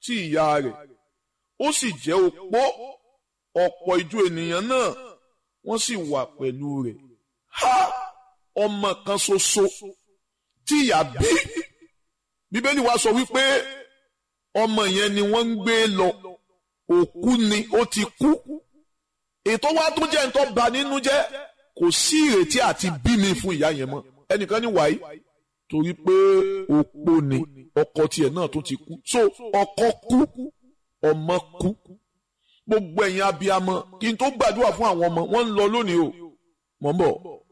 tí ìyá rẹ̀ ó sì jẹ́ opó ọ̀pọ̀ ìjọ ènìyàn náà wọ́n sì wà pẹ̀lú rẹ̀ ha ọmọ kan ṣoṣo tí ìyá bí bíbélì wa sọ wípé ọmọ yẹn ni wọ́n ń gbé lọ òkú ni ó ti kú ètò wa tó jẹ́ nǹkan bà nínú jẹ́ kò sí ìrètí àti bí mi fún ìyá yẹn mọ́ ẹnìkan ní wàyí torí pé opó ni ọkọ tiẹ̀ náà tó ti kú so ọkọ kú ọmọ kú gbogbo ẹ̀yin abiyamọ kí n tó gbàdúrà fún àwọn ọmọ wọn ń lọ lónìí o mọ̀ ń bọ̀